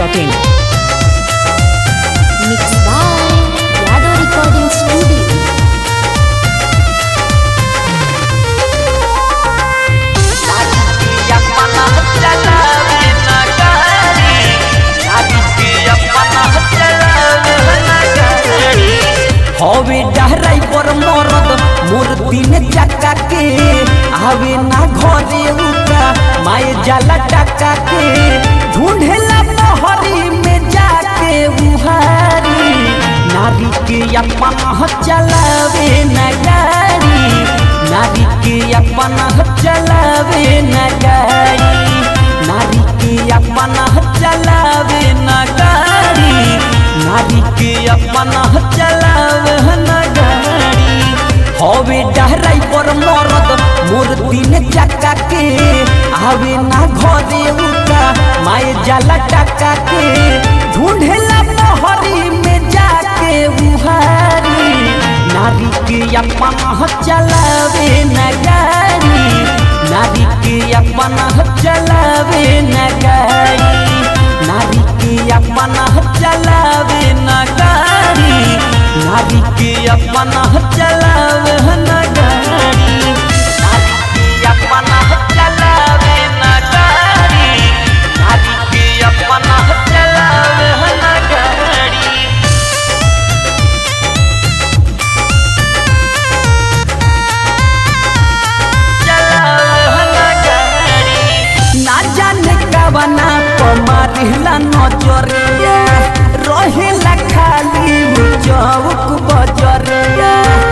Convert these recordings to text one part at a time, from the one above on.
masti.in. Mixed by Yadav Recording Studio. हवे डहराई पर मरद मोर दिन चक्का के आवे ना घरे उका माए जाला टका के ढूंढेला पहरी में जाके उहारी नारी के अपन चलावे न गाड़ी नारी के अपन चलावे न गाड़ी नारी के अपन चलावे न गाड़ी नारी के अपन चलावे न गाड़ी हवे डहराई पर मरद मोर दिन चक्का के आवे ना घरे उका माए जाला टका के ढूंढेला पहरी में जाके उहारी नारी के अपन चलावे न गाड़ी नारी के अपन चलावे न गाड़ी नारी के अपन चलावे न गाड़ी नारी के अपन चलावे न गाड़ी नारी के अपन चलावे न गाड़ी नारी के अपन चलावे न गाड़ी ना जाने कवना पमारिला नजरिया रहेला खाली उ चौक बजरिया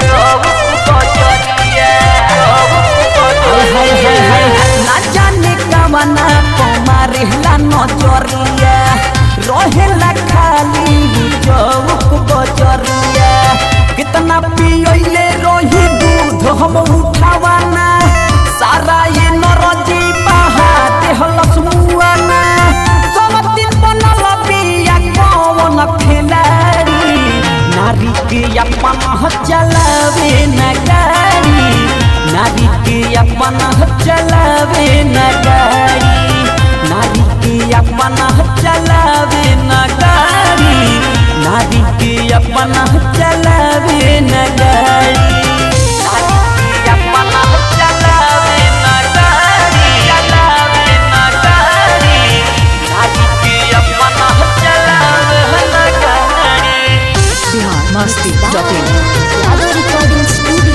हाय हाय हाय हाय ना जाने कवना पमारिला नजरिया रहेला खाली उ चौक बजरिया कितना पियले रही दूध हम उठावाना सारा ये नरजी बहा देहलस मुआना सब दिन बनल बिया कौन खिलाड़ी नारी के अपन चलावे न गाड़ी नारी के अपन चलावे न गाड़ी नारी के अपन चलावे न गाड़ी नारी के अपन चलावे न गाड़ी नारी के अपन चलावे न गाड़ी चलावे न गाड़ी नारी के अपन चलावे न गाड़ी Bihar masti.in. Yadav Recording Studio.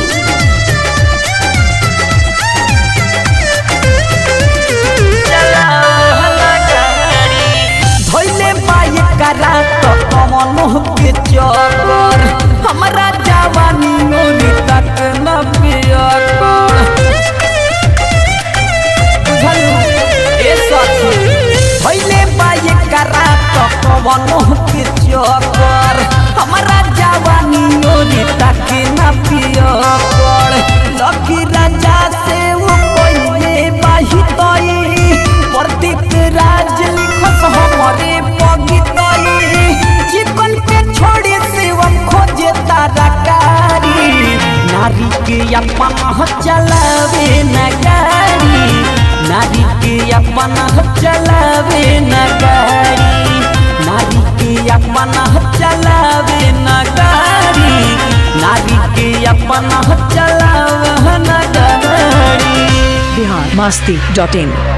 धोइले पाए करा तो कमन के चकर हमरा जवानी मोरी तक न पियकर बुझल ए साथी धोइले पाए करा तो कमन के चकर हमरा जवानी मोरी तक न पियकर लकी राजा से वो पहिले बाही तई प्रदीप राज लिखस हमरे पगितई चिकन के छोड़ी शिवम खोजे तारकारी नारी के अपन चलावे न गाड़ी नारी के अपन चलावे न गाड़ी नारी के अपन चलावे न गाड़ी नारी के अपन चलावे न गाड़ी Bihar masti.in.